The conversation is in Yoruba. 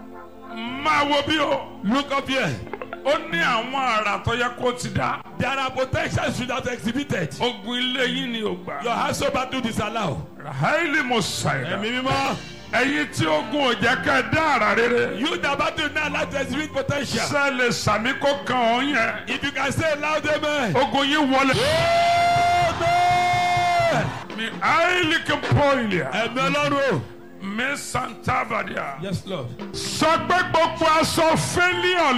máa wo bí o. Look up here. ó ní àwọn àrà tó yẹ kó ti dá. There are potentials you have exhibited. ogun ilé yín ni ò gbà. Your household battle disallow. raheli mo ṣàìdá. Ẹ̀mí mímọ́. ẹ̀yin tí ogun ò jẹ́ ká ẹ dá àrà rere. You that battle now like to exhibit potential. sẹ́lẹ̀ sàmí kó kàn ọ́ yẹn. If you can say loud amen. ogun yín wọlé. Amen. mi àìlì kí n pọ̀ ilẹ̀. Ẹ̀mí ọlọ́run o. mi santa badia. Yes Lord. sọ pé gbogbo aṣọ fẹ́líọ̀